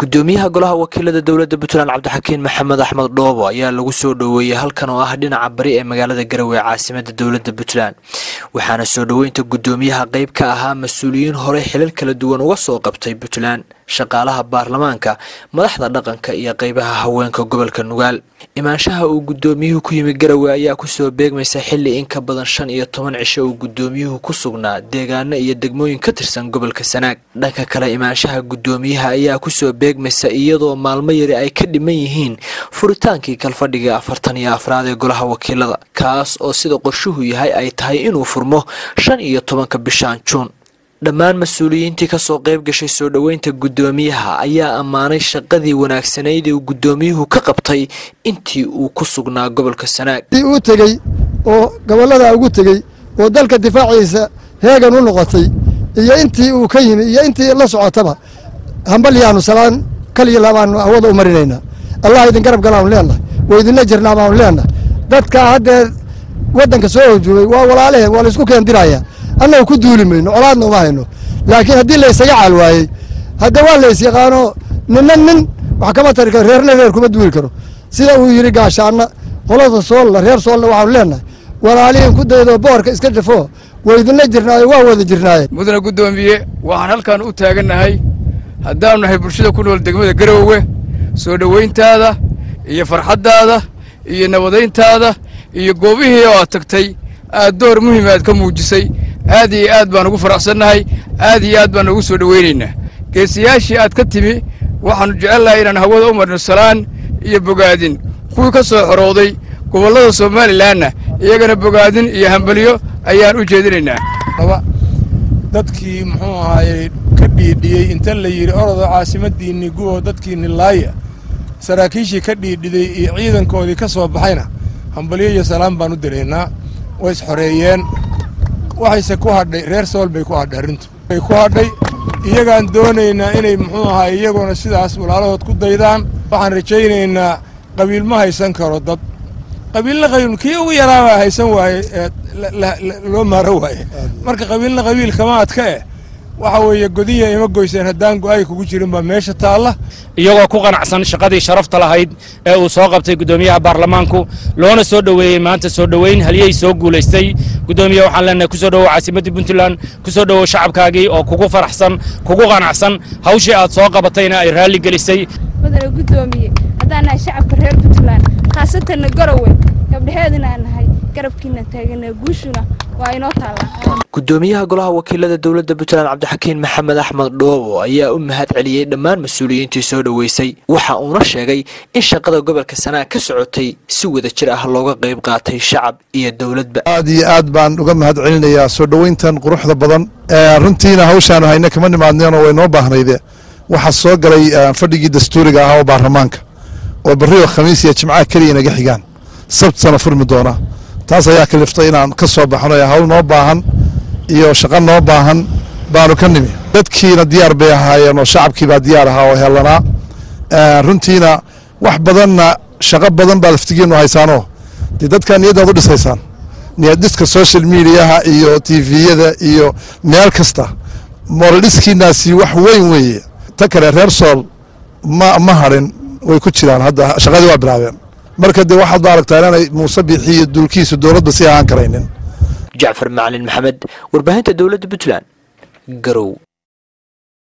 gudoomiyaha golaha wakiilada dowladda puntland cabdixakiin maxamed axmed dhoobo ayaa lagu soo dhoweeyey halkan oo ah dhinaca bari ee magaalada garowe caasimada dowladda puntland waxaana soo dhoweynta gudoomiyaha qeyb ka ahaa mas-uuliyiin horey xilal kala duwan uga soo qabtay puntland shaqaalaha baarlamaanka madaxda dhaqanka iyo qeybaha haweenka gobolka nugaal imaanshaha uu gudoomiyuhu ku yimi garowe ayaa kusoo beegmaysa xili in ka badan shan iyo toban cisho uu gudoomiyuhu ku sugnaa deegaano iyo degmooyin ka tirsan gobolka sanaag dhanka kale imaanshaha gudoomiyaha ayaa kusoo beegmaysa iyadoo maalmo yari ay ka dhiman yihiin furitaankii kalfadhiga afartan iyo afraad ee golaha wakiilada kaas oo sida qorshuhu yahay ay tahay inuu furmo shan iyo tobanka bishaan juun dhammaan mas-uuliyiintii kasoo qayb gashay soo dhoweynta guddoomiyaha ayaa ammaanay shaqadii wanaagsanayd uu guddoomiyuhu ka qabtay intii uu ku sugnaa gobolka sanaag uu tegey oo gobollada ugu tegey oo dalka difaaciisa heegan u noqotay iyo intii uu ka yimi iyo intii la socotaba hambalyaanu salaan kaliya labaanu hawada u marinaynaa allah idin garab galaanu leenahay waa idinla jirnaa baanu leenahay dadkaa haddee waddanka soo hojoogay waa walaaleheen waa laysku keendirayaa annaga ku duuli mayno colaadna uma hayno laakiin haddii laysaga caal waayey hadda waa lays yaqaano ninna nin wax kama tari karo reerna reer kuma duuli karo sida uu yidhi gaashaanna qolada soolla reer soolla waxaanu leenahay walaalihiin ku daydoo boorka iska jafo waa idinla jirnaaye waa wada jirnaaye mudane guddoomiye waxaan halkan u taagannahay haddaanu nahay bulshada ku nool degmada garoowe soo dhowayntaada iyo farxaddaada iyo nabadayntaada iyo goobihii oo aad tagtay aad door muhiim aad ka muujisay aad iyo aad baan ugu faraxsannahay aad iyo aad baan ugu soo dhowaynaynaa geesiyaashii aad ka timi waxaannu jecelnahay inaan hawada u marno salaan iyo bogaadin kuwii ka soo xorooday gobollada somalilanna iyagana bogaadin iyo hambalyo ayaan u jeedinaynaa dadkii muxuu ahaayey ka dhiidhiyey inta la yidhi orodoo caasimadiinni gubo dadkiinni laaya saraakiishii ka dhiidhiday iyo ciidankoodii ka soo baxayna hambalyo iyo salaan baan u diraynaa way isxoreeyeen waxayse ku hadhay reer sool bay ku hadhay arrintu bay ku hadhay iyagaan doonaynaa inay muxuu ahaay iyagoona sidaas walaalahood ku daydaan waxaan rajaynaynaa qabiil ma haysan karo dad qabiilna qabiil kii ugu yaraabaa haysan waaye loo maaro waaye marka qabiilna qabiil kama adka eh waxa weeye godiya ima goyseen haddaan go-ay kugu jirin baa meesha taalla iyagoo ku qanacsan shaqadii sharafta lahayd ee uu soo qabtay guddoomiyaha baarlamaanku loona soo dhoweeyey maanta soo dhoweyn halyey soo guulaystay guddoomiye waxaan leenahay ku soo dhowow caasimaddii puntland ku soo dhowow shacabkaagii oo kugu faraxsan kugu qanacsan hawshii aad soo qabatayna ay raalli gelisay mudane guddoomiye haddaan nahay shacabka reer puntland khaasatanna garowe gabdhaheedina aan nahay garabkiina taagana guushuna waa inoo taallaa gudoomiyaha golaha wakiilada dowladda puntland cabdixakiin maxamed axmed dhoobo ayaa u mahad celiyey dhammaan mas-uuliyiintii soo dhoweysay waxa uuna sheegay in shaqada gobolka sanaag ka socotay si wada jir ah looga qayb qaatay shacab iyo dowladba aad iyo aad baan uga mahad celinayaa soo dhoweyntan quruxda badan runtiina hawshaanu hayne kama nimaadneenoo way noo baahnayde waxaa soo galay fadhigii dastuuriga ahaa oo baarlamaanka oo barrio khamiis iyo jimcaha keliya naga xigaan sabtana furmi doona taas ayaa kaliftay inaan ka soo baxno hawl noo baahan iyo shaqo noo baahan baanu ka nimi dadkiina diyaar bay ahaayeen oo shacabkiibaa diyaar ahaa oo helanaa runtiina wax badanna shaqo badan baad laftigiinu haysaanoo dee dadkaa niyaddaad u dhisaysaan niyadhiska social mediaha iyo tviyada iyo meel kasta mooladhiskiinaasi wax weyn weeye ta kale reer sool ma ma hadhin way ku jiraan hadda shaqadii waa bilaabeen marka dee waxaad ba aragtaa inaanay muuse biixi iyo dulkiisu dowladba sii ahaan karaynin jacfar macalin maxamed warbaahinta dowladda puntland garow